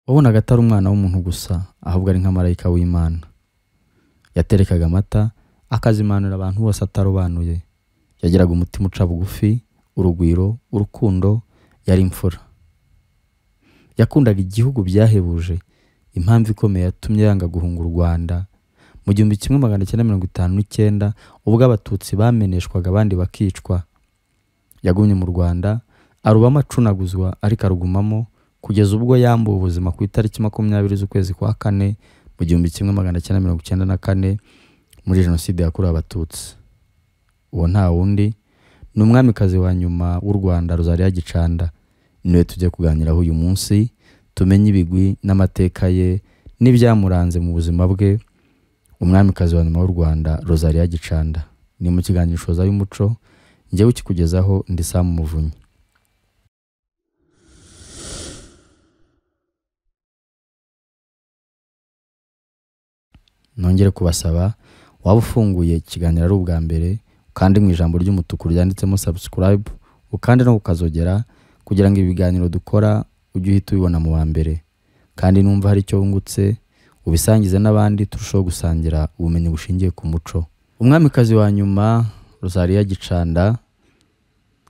wabonaga atari umwana w'umuntu gusa ahubwo ari nka marayika w'imana yaterekaga amata akazimanura abantu bose atarobanuye yagiraga umutima uca bugufi urugwiro urukundo yari imfura yakundaga igihugu byahebuje impamvu ikomeye yatumye yanga guhunga u rwanda mu gihumbi kimwe magana cyenda mirongo itanu n'icyenda ubwo abatutsi bameneshwaga abandi bakicwa yagumye mu rwanda arubamo acunaguzwa ariko arugumamo kugeza ubwo yambuwe ubuzima ku itariki makumyabiri z'ukwezi kwa kane mu gihumbi kimwe magana cyenda mirongo icyenda na kane muri jenoside yakorewe abatutsi uwo nta wundi ni umwamikazi wa nyuma w'u rwanda Rosalia gicanda niwe tujya kuganiraho uyu munsi tumenye ibigwi n'amateka ye n'ibyamuranze mu buzima bwe umwamikazi wa nyuma w'u rwanda Rosalia gicanda ni mu kiganiro ishoza y'umuco njyewe ukikugezaho ndi Sam Muvunyi nongere kubasaba waba ufunguye ikiganiro ari ubwa mbere kandi mu ijambo ry'umutuku ryanditsemo subscribe ukande no kukazogera kugira ngo ibiganiro dukora ujye uhita ubibona mu wa mbere kandi numva hari icyo wungutse ubisangize n'abandi turusheho gusangira ubumenyi bushingiye ku muco umwamikazi wa nyuma Rosalia Gicanda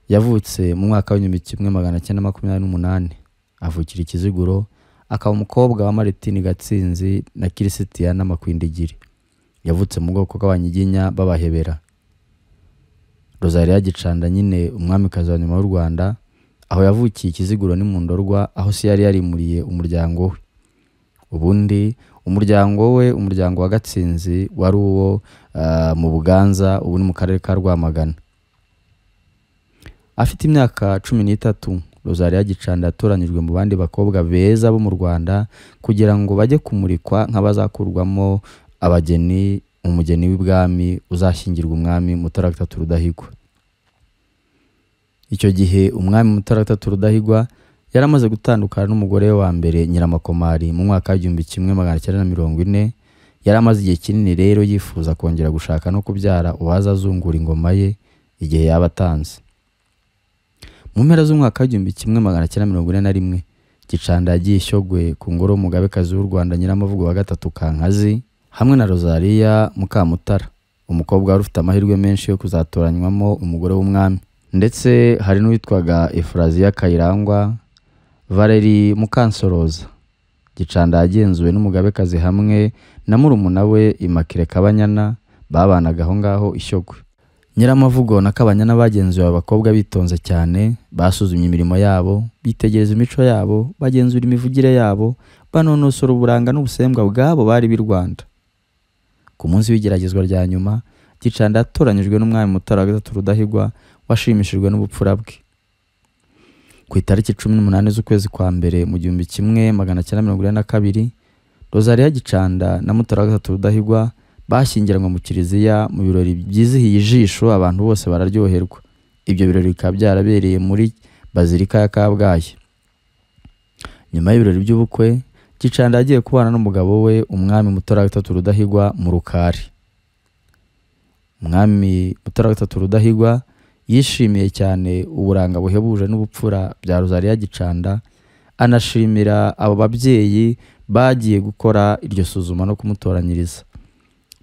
yavutse mu mwaka w'igihumbi kimwe magana cyenda makumyabiri n'umunani avukira ikiziguro akaba umukobwa wa Martine Gatsinzi na Kirisitiyana Makwindigiri yavutse mu bwoko bw'abanyiginya b'abahebera Rosalia Gicanda nyine umwamikazi wa nyuma w'u Rwanda aho yavukiye ikiziguro n'imundorwa aho se yari yarimuriye umuryango we ubundi umuryango we umuryango wa Gatsinzi wari uwo ah, mu Buganza ubu ni mu karere ka Rwamagana afite imyaka cumi n'itatu Rosalia Gicanda yatoranyijwe mu bandi bakobwa beza bo mu Rwanda kugira ngo bajye kumurikwa nk'abazakurwamo abageni umugeni w'ibwami uzashyingirwa umwami Mutara III Rudahigwa icyo gihe umwami Mutara III Rudahigwa yari amaze gutandukana n'umugore we wa mbere Nyiramakomari mu mwaka w'igihumbi kimwe magana cyenda na mirongo ine yari amaze igihe kinini rero yifuza kongera gushaka no kubyara uwaza azungura ingoma ye igihe yaba atanze mu mpera z'umwaka w'igihumbi kimwe magana cyenda mirongo ine na rimwe gicanda yagiye ishyogwe ku ngoro w'umugabekazi w'u rwanda nyiramavugo wa gatatu kankazi hamwe na rosaliya mukamutara umukobwa wari ufite amahirwe menshi yo kuzatoranywamo umugore w'umwami ndetse hari n'uwitwaga efuraziya kayirangwa valeri mukansoroza gicanda yagenzuwe n'umugabekazi hamwe na murumuna we imakire kabanyana babanaga aho ngaho ishyogwe nyiramavugo na kabanyana bagenzuye abakobwa bitonze cyane basuzumye imirimo yabo bitegereza imico yabo bagenzura imivugire yabo banonosora uburanga n'ubusembwa bwabo bari b'i rwanda ku munsi w'igeragezwa rya nyuma gicanda yatoranyijwe n'umwami mutara wa gatatu rudahigwa washimishijwe n'ubupfura bwe ku itariki cumi n'umunani z'ukwezi kwa mbere mu gihumbi kimwe magana cyenda mirongo ine na kabiri rosalia gicanda na mutara wa gatatu rudahigwa bashyingiranwa mu kiliziya mu birori byizihiye ijisho abantu bose bararyoherwa ibyo birori bikaba byarabereye muri bazilika ya kabgayi nyuma y'ibirori by'ubukwe gicanda yagiye kubana n'umugabo we umwami mutara wa gatatu rudahigwa mu rukari umwami mutara wa gatatu rudahigwa yishimiye cyane uburanga buhebuje n'ubupfura bya Rosalia gicanda anashimira abo babyeyi bagiye gukora iryo suzuma no kumutoranyiriza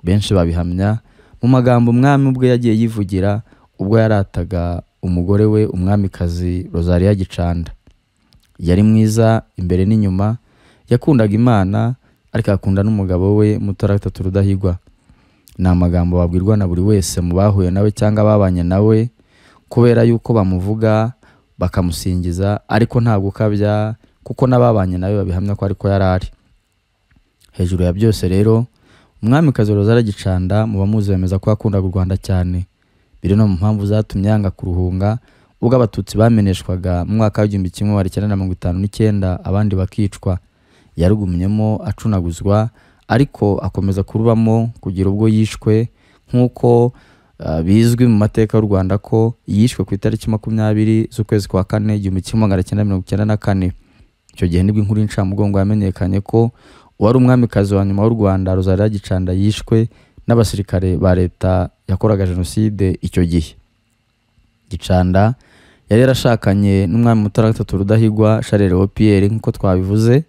benshi babihamya mu magambo umwami ubwe yagiye yivugira ubwo yarataga umugore we umwamikazi Rosalia Gicanda yari mwiza imbere n'inyuma yakundaga imana ariko akunda n'umugabo we mutara gatatu rudahigwa ni amagambo babwirwa na buri wese mu bahuye nawe cyangwa babanye nawe kubera yuko bamuvuga bakamusingiza ariko ntabwo ukabya kuko n'ababanye nawe babihamya ko ariko yari ari hejuru ya byose rero umwamikazi Rosalia Gicanda mu bamuzi bemeza ko yakundaga u Rwanda cyane biri no mu mpamvu zatumye yanga kuruhunga ubwo abatutsi bameneshwaga mu mwaka w'igihumbi kimwe magana cyenda na mirongo itanu n'icyenda abandi bakicwa yarugumyemo acunaguzwa ariko akomeza kurubamo kugira ubwo yishwe nk'uko uh, bizwi mu mateka y'u Rwanda ko yishwe ku itariki makumyabiri z'ukwezi kwa kane igihumbi kimwe magana cyenda mirongo icyenda na kane icyo gihe nibwo inkuru y'incamugongo yamenyekanye ko wari umwamikazi wa nyuma w'u rwanda Rosalia Gicanda yishwe n'abasirikare ba leta yakoraga jenoside icyo gihe gicanda yari yarashakanye n'umwami mutara gatatu rudahigwa sharere wa pierre nk'uko twabivuze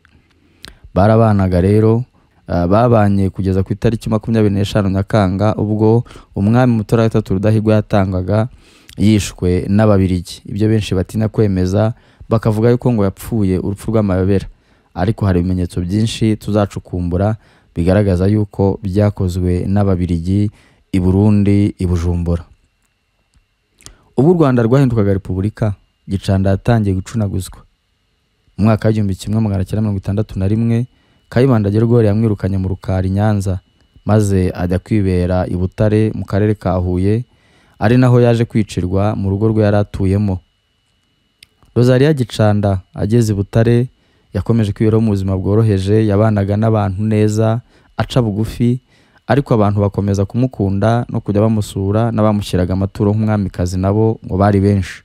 barabanaga rero ah, babanye kugeza ku itariki makumyabiri n'eshanu nyakanga ubwo umwami mutoratatu rudahigwa yatangaga yishwe n'ababirigi ibyo benshi batinya kwemeza bakavuga yuko ngo yapfuye urupfu rw'amayobera ariko hari ibimenyetso byinshi tuzacukumbura bigaragaza yuko byakozwe n'ababirigi i burundi i bujumbura ubwo u rwanda rwahindukaga repubulika gicanda yatangiye gucunaguzwa mu mwaka w'igihumbi kimwe magana cyenda mirongo itandatu na rimwe kayibanda gergori yamwirukanye mu rukari i nyanza maze ajya kwibera i butare mu karere ka huye ari naho yaje kwicirwa mu rugo rwe yari atuyemo Rosalia Gicanda ageze i Butare yakomeje kwiberaho mu buzima bworoheje yabanaga n'abantu neza aca bugufi ariko abantu bakomeza kumukunda no kujya bamusura n'abamushyiraga amaturo nk'umwamikazi nabo ngo bari benshi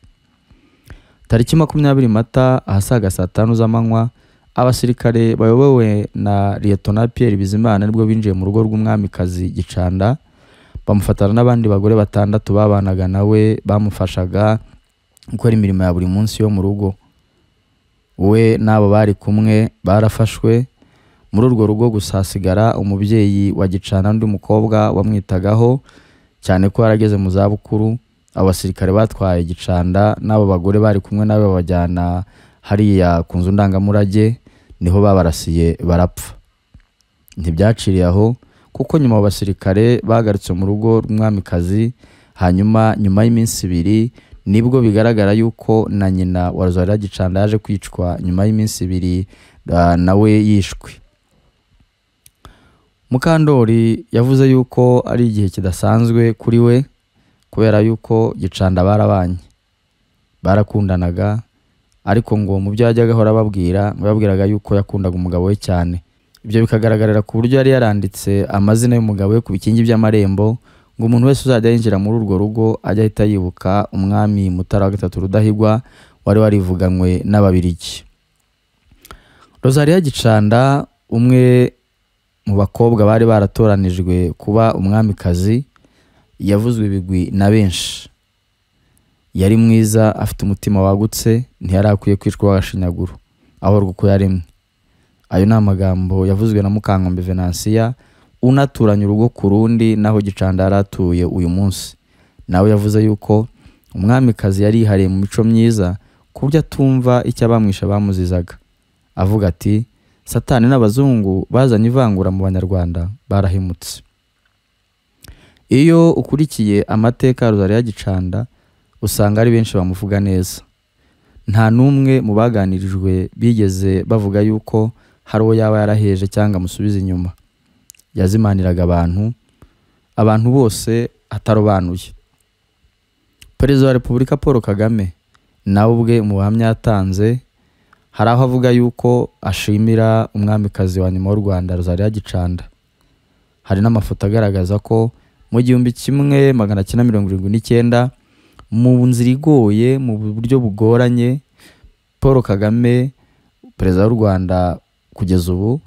tariki makumyabiri mata ahasaga saa tanu z'amanywa abasirikare bayobowe na liyetona Pierre Bizimana nibwo binjiye mu rugo rw'umwamikazi Gicanda bamufatana n'abandi bagore batandatu babanaga nawe bamufashaga gukora imirimo ya buri munsi yo mu rugo we n'abo bari kumwe barafashwe muri urwo rugo gusa hasigara umubyeyi wa gicana undi mukobwa wamwitagaho cyane ko yarageze mu zabukuru abo basirikare batwaye gicanda n'abo bagore bari kumwe nawe babajyana hariya ku nzu ndangamurage niho babarasiye barapfa ntibyaciriye aho kuko nyuma abo basirikare bagarutse mu rugo rw'umwamikazi hanyuma nyuma y'iminsi ibiri nibwo bigaragara yuko na nyina wa rozari gicanda yaje kwicwa nyuma y'iminsi ibiri ah, nawe yishwe mukandori yavuze yuko ari igihe kidasanzwe kuri we kubera yuko gicanda barabanye barakundanaga ariko ngo mu byo yajyaga ahora ababwira ngo yababwiraga yuko yakundaga umugabo we cyane ibyo bikagaragarira ku buryo yari yaranditse amazina y'umugabo we ku bikingi by'amarembo ngo umuntu wese uzajya yinjira muri urwo rugo ajye ahita yibuka umwami mutara wa gatatu rudahigwa wari warivuganywe n'ababirigi Rosalia Gicanda umwe mu bakobwa bari baratoranijwe kuba umwamikazi yavuzwe ibigwi na benshi yari mwiza afite umutima wagutse ntiyari akwiye kwicwa w'agashinyaguro ahorwa uko yaremwe ayo ni amagambo yavuzwe na mukankombe venansiya unaturanye urugo ku rundi naho gicanda yari atuye uyu munsi nawe yavuze yuko umwamikazi yari yihariye mu mico myiza ku buryo atumva icyo abamwisha bamuzizaga avuga ati satani n'abazungu bazanye ivangura mu banyarwanda barahemutse iyo ukurikiye amateka ya rozari gicanda usanga ari benshi bamuvuga neza nta n'umwe mu baganirijwe bigeze bavuga yuko hari uwo yaba yaraheje cyangwa amusubiza inyuma yazimaniraga abantu abantu bose atarobanuye perezida wa repubulika paul kagame nawe ubwe mu buhamya yatanze hari aho avuga yuko ashimira umwamikazi wa nyuma w'u rwanda rozariya gicanda hari n'amafoto agaragaza ko mu gihumbi kimwe magana cyenda mirongo irindwi n'icyenda mu nzira igoye mu buryo bugoranye paul kagame perezida w'u rwanda kugeza ubu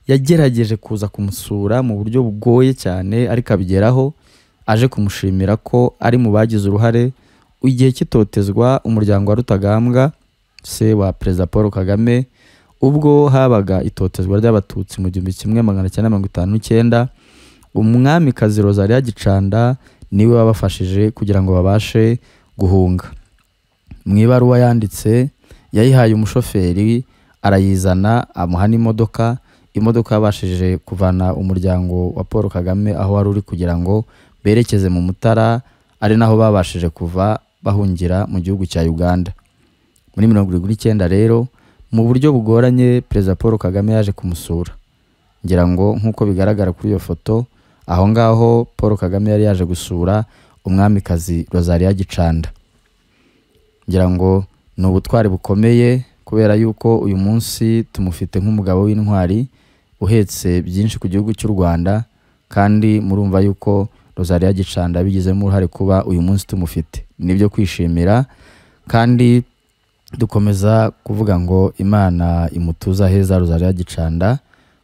yagerageje kuza kumusura mu buryo bugoye cyane ariko abigeraho aje kumushimira ko ari mu bagize uruhare igihe cy'itotezwa umuryango wa rutagambwa se wa perezida paul kagame ubwo habaga itotezwa ry'abatutsi mu gihumbi kimwe magana cyenda mirongo itanu n'icyenda umwamikazi rozariya gicanda niwe wabafashije kugira ngo babashe guhunga mu ibaruwa yanditse yayihaye umushoferi arayizana amuha n'imodoka imodoka yabashije kuvana umuryango wa paul kagame aho wari uri kugira ngo berekeze mu mutara ari naho babashije kuva bahungira mu gihugu cya uganda muri mirongo irindwi n'icyenda rero mu buryo bugoranye perezida paul kagame yaje kumusura ngira ngo nk'uko bigaragara kuri iyo foto aho ngaho paul kagame yari yaje gusura umwamikazi rozariya gicanda ngira ngo ni ubutwari bukomeye kubera yuko uyu munsi tumufite nk'umugabo w'intwari uhetse byinshi ku gihugu cy'u Rwanda kandi murumva yuko Rosalia Gicanda bigizemo uruhare kuba uyu munsi tumufite nibyo kwishimira kandi dukomeza kuvuga ngo Imana imutuza heza Rosalia Gicanda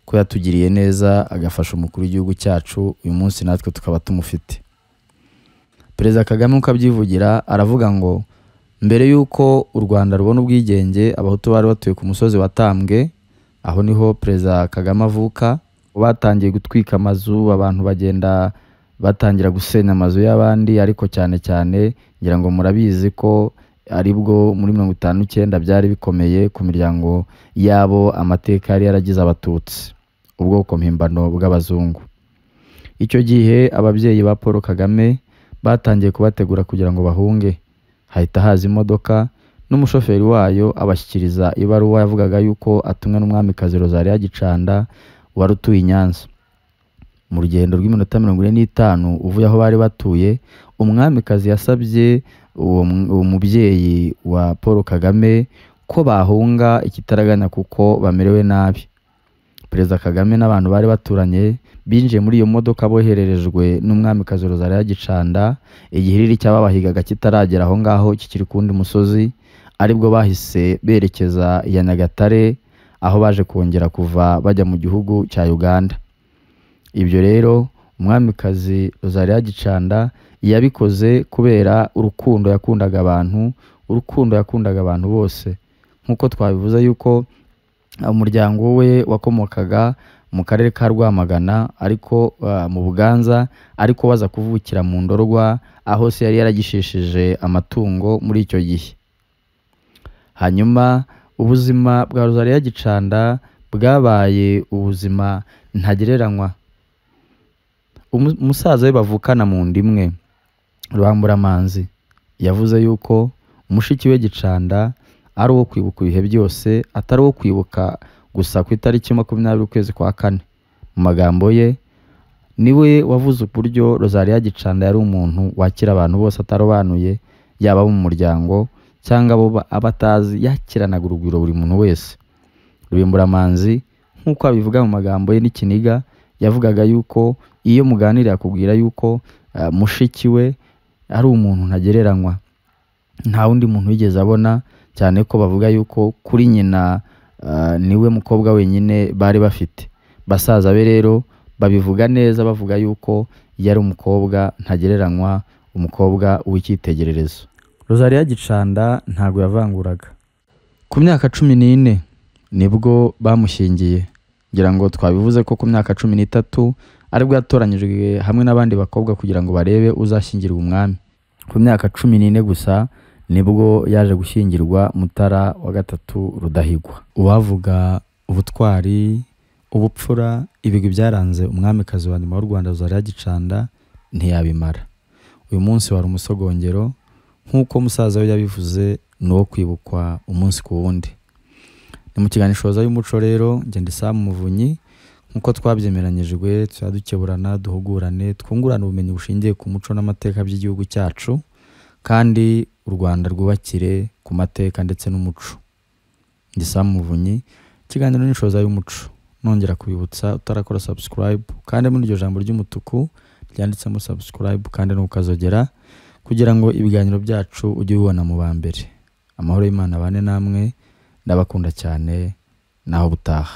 ko yatugiriye neza agafasha umukuru w'igihugu cyacu uyu munsi natwe tukaba tumufite Perezida Kagame uko abyivugira aravuga ngo mbere y'uko u rwanda rubona ubwigenge abahutu bari batuye ku musozi watambwe aho niho perezida kagame avuka batangiye gutwika amazu abantu bagenda batangira gusenya amazu y'abandi ariko cyane cyane ngira ngo murabizi ko aribwo muri mirongo itanu n'icyenda byari bikomeye ku miryango yabo amateka yari yaragize abatutsi ubwoko mpimbano bw'abazungu icyo gihe ababyeyi ba paul kagame batangiye kubategura kugira ngo bahunge hahita haza imodoka n'umushoferi wayo abashyikiriza ibaruwa yavugaga yuko atumwe n'umwamikazi rozariya gicanda wari utuye i nyanza mu rugendo rw'iminota mirongo ine n'itanu uvuye aho bari batuye umwamikazi yasabye uwo mu- uwo mubyeyi wa paul kagame ko bahunga ikitaraganya kuko bamerewe nabi perezida kagame n'abantu bari baturanye binjiye muri iyo modoka bohererejwe n'umwamikazi rozariya gicanda igihiriri cyababahigaga kitaragera aho ngaho kikiri ku wundi musozi aribwo bahise berekeza iya nyagatare aho baje kongera kuva bajya mu gihugu cya uganda ibyo rero umwamikazi rozariya gicanda yabikoze kubera urukundo yakundaga abantu urukundo yakundaga abantu bose nk'uko twabivuze yuko umuryango we wakomokaga mu karere ka rwamagana ariko ah, mu buganza ariko baza kuvukira mu ndorwa aho se yari yaragishishije amatungo muri icyo gihe hanyuma ubuzima bwa rozariya gicanda bwabaye ubuzima ntagereranywa Umu- umusaza we bavukana mu nda imwe rubamburamanzi yavuze yuko mushiki we gicanda ari uwo kwibuka ibihe byose atari uwo kwibuka gusa ku itariki makumyabiri ukwezi kwa kane mu magambo ye niwe wavuze uburyo rozariya gicanda yari umuntu wakira abantu bose atarobanuye yaba abo mu muryango cyangwa abo ba- abo atazi yakiranaga urugwiro buri muntu wese rubemburamanzi nk'uko abivuga mu magambo ye n'ikiniga yavugaga yuko iyo muganira akubwira yuko ah, mushiki we ari umuntu ntagereranywa nta wundi muntu wigeze abona cyane ko bavuga yuko kuri nyina ah, niwe mukobwa wenyine bari bafite basaza be rero babivuga neza bavuga yuko yari umukobwa ntagereranywa umukobwa w'icyitegererezo rozariya gicanda ntabwo yavanguraga ku myaka cumi n'ine nibwo bamushyingiye ngira ngo twabivuze ko ku myaka cumi n'itatu aribwo yatoranyijwe hamwe n'abandi bakobwa kugira ngo barebe uzashyingirwa umwami ku myaka cumi n'ine gusa nibwo yaje gushyingirwa mutara wa gatatu rudahigwa uwavuga ubutwari ubupfura ibigwi byaranze umwamikazi wa nyuma w'u rwanda rozariya gicanda ntiyabimara uyu munsi wari umusogongero nk'uko musaza we yabivuze ni uwo kwibukwa umunsi ku wundi ni mu kiganishoza y'umuco rero ngenda isaha mu muvunyi nk'uko twabyemeranyijwe tuzajya dukeburana duhugurane twungurane ubumenyi bushingiye ku muco n'amateka by'igihugu cyacu kandi u rwanda rwubakire ku mateka ndetse n'umuco ngisa muvunyi ikiganiro n'ishoza y'umuco nongera kubibutsa utarakora subscribe kandi muri iryo jambo ry'umutuku ryanditsemo subscribe kandi ntukazogera kugira ngo ibiganiro byacu ujye ubibona mu ba mbere amahoro y'imana abane namwe ndabakunda cyane naho butaha